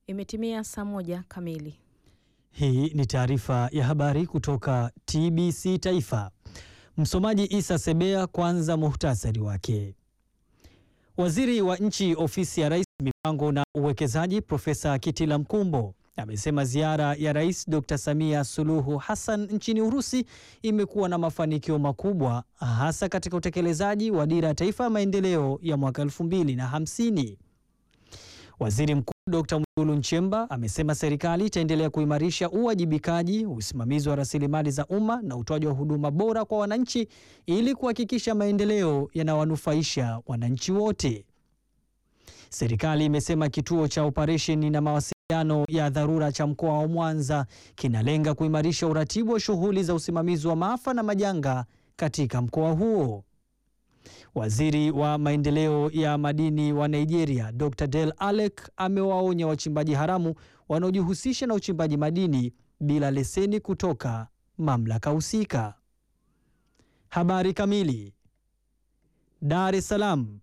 Imetimia saa moja kamili. Hii ni taarifa ya habari kutoka TBC Taifa. Msomaji Isa Sebea. Kwanza muhtasari wake. Waziri wa Nchi, Ofisi ya Rais, Mipango na Uwekezaji, Profesa Kitila Mkumbo amesema ziara ya Rais Dr. Samia Suluhu Hassan nchini Urusi imekuwa na mafanikio makubwa hasa katika utekelezaji wa Dira ya Taifa ya Maendeleo ya mwaka 2050. Waziri Mkuu Dr. Mwigulu Nchemba amesema serikali itaendelea kuimarisha uwajibikaji, usimamizi wa rasilimali za umma na utoaji wa huduma bora kwa wananchi ili kuhakikisha maendeleo yanawanufaisha wananchi wote. Serikali imesema kituo cha operesheni na mawasiliano ya dharura cha mkoa wa Mwanza kinalenga kuimarisha uratibu wa shughuli za usimamizi wa maafa na majanga katika mkoa huo. Waziri wa maendeleo ya madini wa Nigeria, Dr. Del Alec amewaonya wachimbaji haramu wanaojihusisha na uchimbaji madini bila leseni kutoka mamlaka husika. Habari kamili. Dar es Salaam.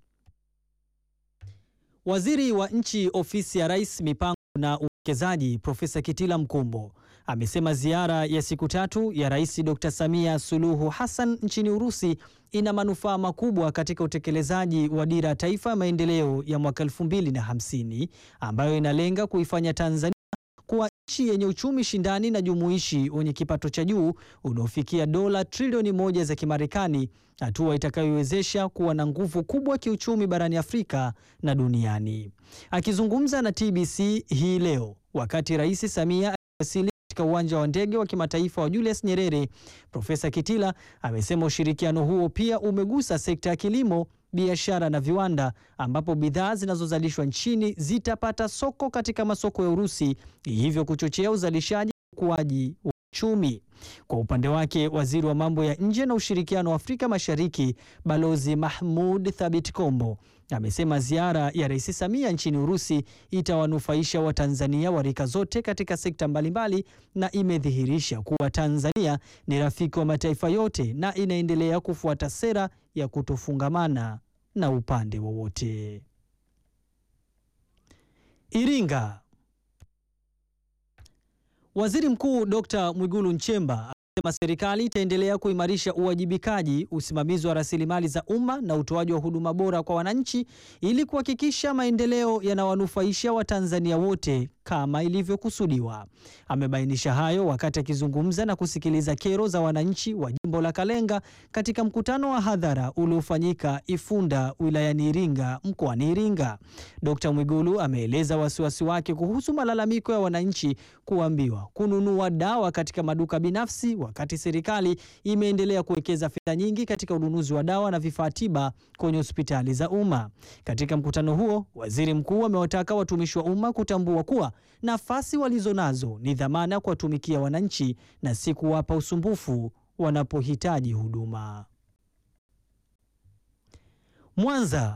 Waziri wa Nchi, Ofisi ya Rais, Mipango na Uwekezaji, Profesa Kitila Mkumbo amesema ziara ya siku tatu ya Rais Dr. Samia Suluhu Hassan nchini Urusi ina manufaa makubwa katika utekelezaji wa Dira ya Taifa ya Maendeleo ya mwaka 2050 ambayo inalenga kuifanya Tanzania kuwa nchi yenye uchumi shindani na jumuishi wenye kipato cha juu unaofikia dola trilioni moja za Kimarekani, hatua itakayoiwezesha kuwa na nguvu kubwa kiuchumi barani Afrika na duniani. Akizungumza na TBC hii leo wakati Rais Samia aliwasili katika uwanja wa ndege wa kimataifa wa Julius Nyerere, Profesa Kitila amesema ushirikiano huo pia umegusa sekta ya kilimo, biashara na viwanda, ambapo bidhaa zinazozalishwa nchini zitapata soko katika masoko ya Urusi, hivyo kuchochea uzalishaji na ukuaji wa uchumi. Kwa upande wake, waziri wa mambo ya nje na ushirikiano wa Afrika Mashariki, Balozi Mahmud Thabit Kombo amesema ziara ya Rais Samia nchini Urusi itawanufaisha Watanzania wa rika zote katika sekta mbalimbali na imedhihirisha kuwa Tanzania ni rafiki wa mataifa yote na inaendelea kufuata sera ya kutofungamana na upande wowote. Iringa. Waziri Mkuu Dr. Mwigulu Nchemba amesema serikali itaendelea kuimarisha uwajibikaji, usimamizi wa rasilimali za umma na utoaji wa huduma bora kwa wananchi ili kuhakikisha maendeleo yanawanufaisha Watanzania wote kama ilivyokusudiwa. Amebainisha hayo wakati akizungumza na kusikiliza kero za wananchi wa jimbo la Kalenga katika mkutano wa hadhara uliofanyika Ifunda wilayani Iringa mkoani Iringa. Dkt. Mwigulu ameeleza wasiwasi wake kuhusu malalamiko ya wananchi kuambiwa kununua dawa katika maduka binafsi wakati serikali imeendelea kuwekeza fedha nyingi katika ununuzi wa dawa na vifaa tiba kwenye hospitali za umma. Katika mkutano huo, waziri mkuu amewataka watumishi wa umma kutambua kuwa nafasi walizonazo ni dhamana kuwatumikia wananchi na si kuwapa usumbufu wanapohitaji huduma. Mwanza.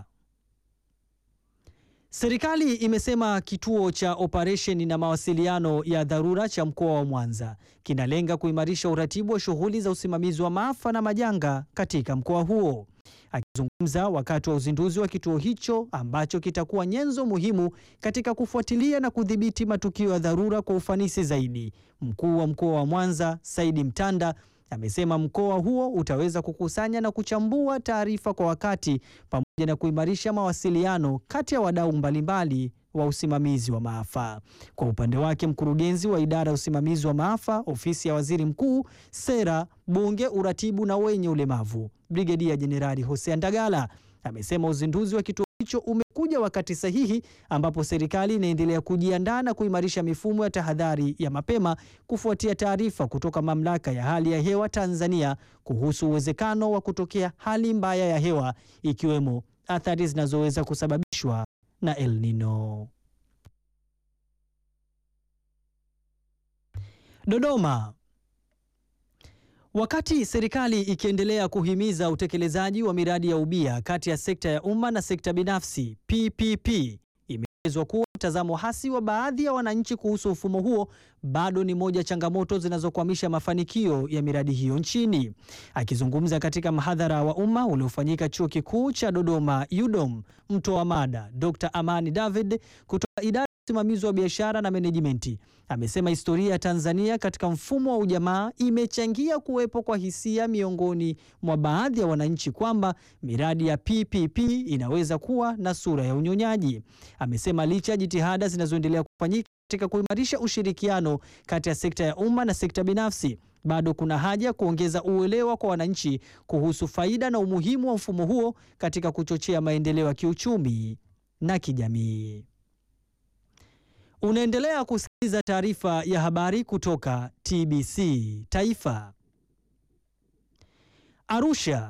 Serikali imesema kituo cha operesheni na mawasiliano ya dharura cha mkoa wa Mwanza kinalenga kuimarisha uratibu wa shughuli za usimamizi wa maafa na majanga katika mkoa huo. Akizungumza wakati wa uzinduzi wa kituo hicho ambacho kitakuwa nyenzo muhimu katika kufuatilia na kudhibiti matukio ya dharura kwa ufanisi zaidi, mkuu wa mkoa wa Mwanza Saidi Mtanda amesema mkoa huo utaweza kukusanya na kuchambua taarifa kwa wakati pamoja na kuimarisha mawasiliano kati ya wadau mbalimbali wa usimamizi wa maafa. Kwa upande wake, mkurugenzi wa idara ya usimamizi wa maafa, ofisi ya waziri mkuu, sera, bunge, uratibu na wenye ulemavu, Brigedia Jenerali Hosea Ndagala amesema uzinduzi wa kituo hicho umekuja wakati sahihi ambapo serikali inaendelea kujiandaa na kuimarisha mifumo ya tahadhari ya mapema kufuatia taarifa kutoka Mamlaka ya Hali ya Hewa Tanzania kuhusu uwezekano wa kutokea hali mbaya ya hewa ikiwemo athari zinazoweza kusababishwa na El Nino. Dodoma. Wakati serikali ikiendelea kuhimiza utekelezaji wa miradi ya ubia kati ya sekta ya umma na sekta binafsi PPP, imeelezwa kuwa mtazamo hasi wa baadhi ya wananchi kuhusu mfumo huo bado ni moja changamoto zinazokwamisha mafanikio ya miradi hiyo nchini. Akizungumza katika mhadhara wa umma uliofanyika Chuo Kikuu cha Dodoma UDOM, mtoa mada Dr. Amani David kutoka idara usimamizi wa biashara na menejimenti, amesema historia ya Tanzania katika mfumo wa ujamaa imechangia kuwepo kwa hisia miongoni mwa baadhi ya wananchi kwamba miradi ya PPP inaweza kuwa na sura ya unyonyaji. Amesema licha ya jitihada zinazoendelea kufanyika katika kuimarisha ushirikiano kati ya sekta ya umma na sekta binafsi, bado kuna haja ya kuongeza uelewa kwa wananchi kuhusu faida na umuhimu wa mfumo huo katika kuchochea maendeleo ya kiuchumi na kijamii. Unaendelea kusikiliza taarifa ya habari kutoka TBC Taifa. Arusha.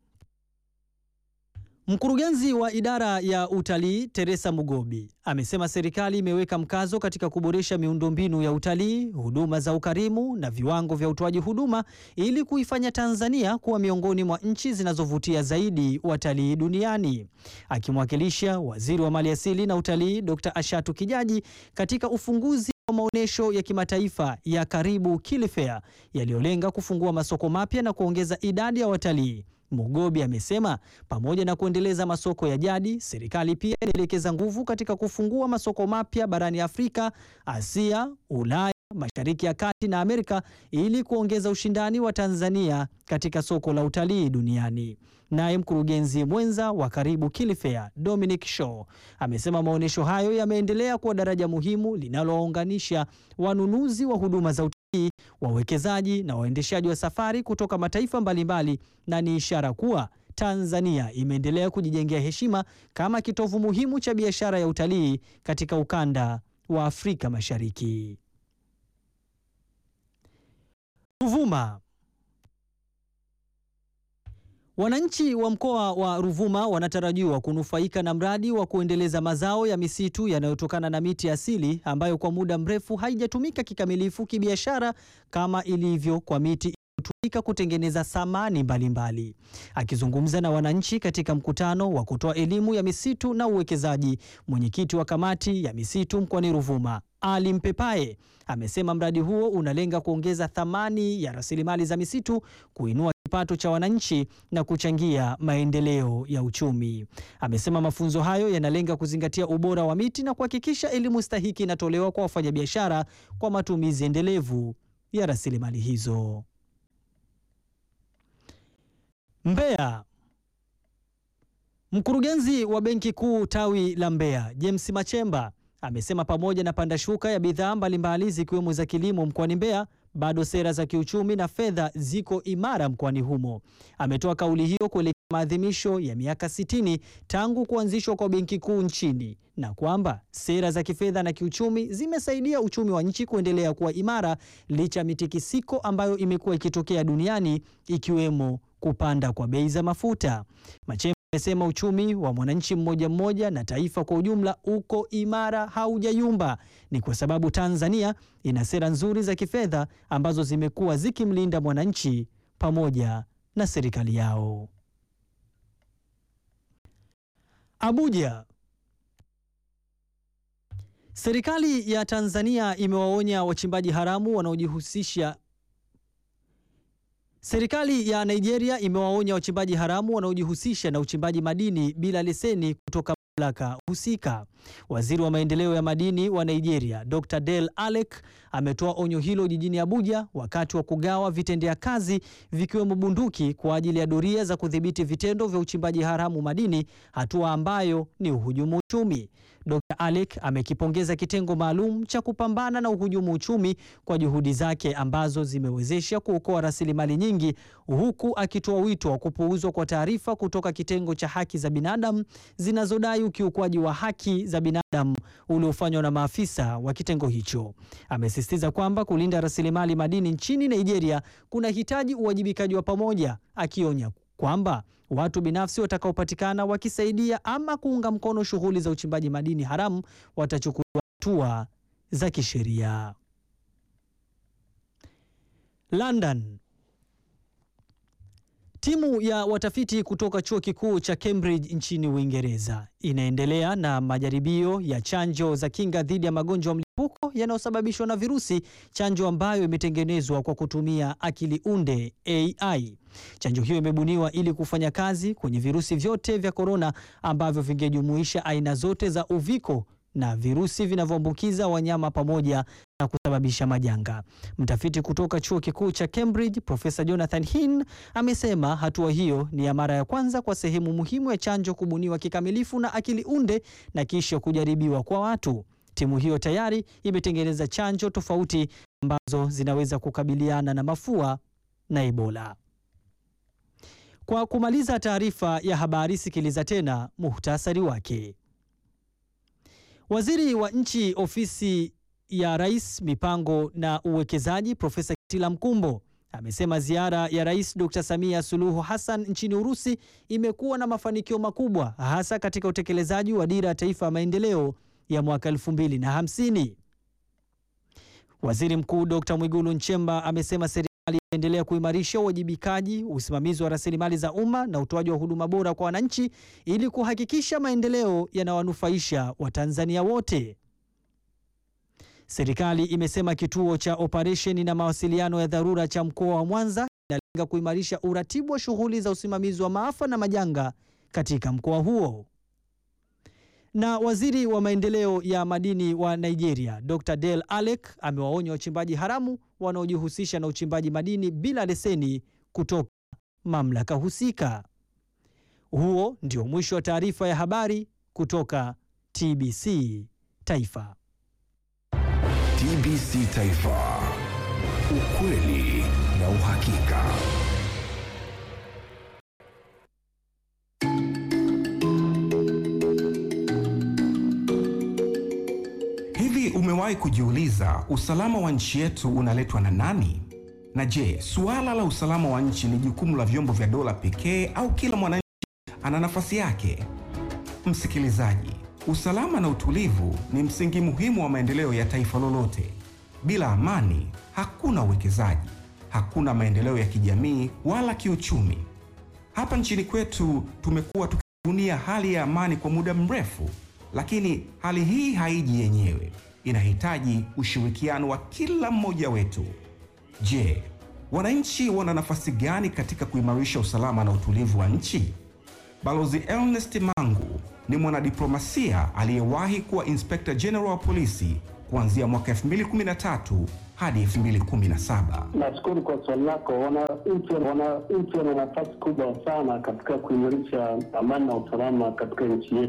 Mkurugenzi wa idara ya utalii Teresa Mugobi amesema serikali imeweka mkazo katika kuboresha miundombinu ya utalii, huduma za ukarimu na viwango vya utoaji huduma ili kuifanya Tanzania kuwa miongoni mwa nchi zinazovutia zaidi watalii duniani. Akimwakilisha Waziri wa Maliasili na Utalii Dr. Ashatu Kijaji katika ufunguzi wa maonyesho ya kimataifa ya Karibu Kili Fair yaliyolenga kufungua masoko mapya na kuongeza idadi ya watalii. Mugobi amesema pamoja na kuendeleza masoko ya jadi, serikali pia inaelekeza nguvu katika kufungua masoko mapya barani Afrika, Asia, Ulaya, Mashariki ya Kati na Amerika ili kuongeza ushindani wa Tanzania katika soko la utalii duniani. Naye mkurugenzi mwenza wa Karibu Kili Fair, Dominic Shaw, amesema maonyesho hayo yameendelea kuwa daraja muhimu linalowaunganisha wanunuzi wa huduma za utalii, wawekezaji na waendeshaji wa safari kutoka mataifa mbalimbali na ni ishara kuwa Tanzania imeendelea kujijengea heshima kama kitovu muhimu cha biashara ya utalii katika ukanda wa Afrika Mashariki. Ruvuma. Wananchi wa mkoa wa Ruvuma wanatarajiwa kunufaika na mradi wa kuendeleza mazao ya misitu yanayotokana na miti asili ambayo kwa muda mrefu haijatumika kikamilifu kibiashara kama ilivyo kwa miti iliyotumika kutengeneza samani mbalimbali. Akizungumza na wananchi katika mkutano wa kutoa elimu ya misitu na uwekezaji, mwenyekiti wa kamati ya misitu mkoani Ruvuma Ali Mpepae amesema mradi huo unalenga kuongeza thamani ya rasilimali za misitu, kuinua kipato cha wananchi na kuchangia maendeleo ya uchumi. Amesema mafunzo hayo yanalenga kuzingatia ubora wa miti na kuhakikisha elimu stahiki inatolewa kwa wafanyabiashara kwa matumizi endelevu ya rasilimali hizo. Mbeya. Mkurugenzi wa Benki Kuu tawi la Mbeya, James Machemba amesema pamoja na panda shuka ya bidhaa mbalimbali zikiwemo za kilimo mkoani Mbeya, bado sera za kiuchumi na fedha ziko imara mkoani humo. Ametoa kauli hiyo kuelekea maadhimisho ya miaka 60 tangu kuanzishwa kwa Benki Kuu nchini na kwamba sera za kifedha na kiuchumi zimesaidia uchumi wa nchi kuendelea kuwa imara licha ya mitikisiko ambayo imekuwa ikitokea duniani ikiwemo kupanda kwa bei za mafuta. Machemba amesema uchumi wa mwananchi mmoja mmoja na taifa kwa ujumla uko imara, haujayumba. Ni kwa sababu Tanzania ina sera nzuri za kifedha ambazo zimekuwa zikimlinda mwananchi pamoja na serikali yao. Abuja. Serikali ya Tanzania imewaonya wachimbaji haramu wanaojihusisha Serikali ya Nigeria imewaonya wachimbaji haramu wanaojihusisha na uchimbaji madini bila leseni kutoka mamlaka husika. Waziri wa maendeleo ya madini wa Nigeria, Dr. Del Alec ametoa onyo hilo jijini Abuja wakati wa kugawa vitendea kazi vikiwemo bunduki kwa ajili ya doria za kudhibiti vitendo vya uchimbaji haramu madini, hatua ambayo ni uhujumu uchumi. Dr. Alec amekipongeza kitengo maalum cha kupambana na uhujumu uchumi kwa juhudi zake ambazo zimewezesha kuokoa rasilimali nyingi, huku akitoa wito wa kupuuzwa kwa taarifa kutoka kitengo cha haki za binadamu zinazodai ukiukwaji wa haki za binadamu uliofanywa na maafisa wa kitengo hicho. Amesisitiza kwamba kulinda rasilimali madini nchini Nigeria kunahitaji uwajibikaji wa pamoja, akionya kwamba watu binafsi watakaopatikana wakisaidia ama kuunga mkono shughuli za uchimbaji madini haramu watachukuliwa hatua za kisheria. London. Timu ya watafiti kutoka chuo kikuu cha Cambridge nchini Uingereza inaendelea na majaribio ya chanjo za kinga dhidi ya magonjwa ya mlipuko yanayosababishwa na virusi, chanjo ambayo imetengenezwa kwa kutumia akili unde AI. Chanjo hiyo imebuniwa ili kufanya kazi kwenye virusi vyote vya korona ambavyo vingejumuisha aina zote za uviko na virusi vinavyoambukiza wanyama pamoja na kusababisha majanga. Mtafiti kutoka chuo kikuu cha Cambridge, Profesa Jonathan Hinn amesema hatua hiyo ni ya mara ya kwanza kwa sehemu muhimu ya chanjo kubuniwa kikamilifu na akili unde na kisha kujaribiwa kwa watu. Timu hiyo tayari imetengeneza chanjo tofauti ambazo zinaweza kukabiliana na mafua na Ebola. Kwa kumaliza taarifa ya habari, sikiliza tena muhtasari wake. Waziri wa Nchi, Ofisi ya Rais, Mipango na Uwekezaji, Profesa Kitila Mkumbo amesema ziara ya Rais Dr. Samia Suluhu Hassan nchini Urusi imekuwa na mafanikio makubwa hasa katika utekelezaji wa Dira ya Taifa ya Maendeleo ya mwaka 2050. Waziri Mkuu Dr. Mwigulu Nchemba amesema serikali itaendelea kuimarisha uwajibikaji, usimamizi wa rasilimali za umma na utoaji wa huduma bora kwa wananchi ili kuhakikisha maendeleo yanawanufaisha Watanzania wote. Serikali imesema kituo cha operesheni na mawasiliano ya dharura cha mkoa wa Mwanza kinalenga kuimarisha uratibu wa shughuli za usimamizi wa maafa na majanga katika mkoa huo. Na waziri wa maendeleo ya madini wa Nigeria, Dr. Del Alec amewaonya wachimbaji haramu wanaojihusisha na uchimbaji madini bila leseni kutoka mamlaka husika. Huo ndio mwisho wa taarifa ya habari kutoka TBC Taifa. TBC Taifa. Ukweli na uhakika. Hivi umewahi kujiuliza usalama wa nchi yetu unaletwa na nani? Na je, suala la usalama wa nchi ni jukumu la vyombo vya dola pekee au kila mwananchi ana nafasi yake? Msikilizaji, usalama na utulivu ni msingi muhimu wa maendeleo ya taifa lolote. Bila amani, hakuna uwekezaji, hakuna maendeleo ya kijamii wala kiuchumi. Hapa nchini kwetu tumekuwa tukijivunia hali ya amani kwa muda mrefu, lakini hali hii haiji yenyewe, inahitaji ushirikiano wa kila mmoja wetu. Je, wananchi wana nafasi gani katika kuimarisha usalama na utulivu wa nchi? Balozi Ernest Mangu ni mwanadiplomasia aliyewahi kuwa Inspector General wa polisi kuanzia mwaka 2013 hadi 2017. Nashukuru kwa swali lako. Wananchi wananchi wana nafasi kubwa sana katika kuimarisha amani na usalama katika nchi yetu.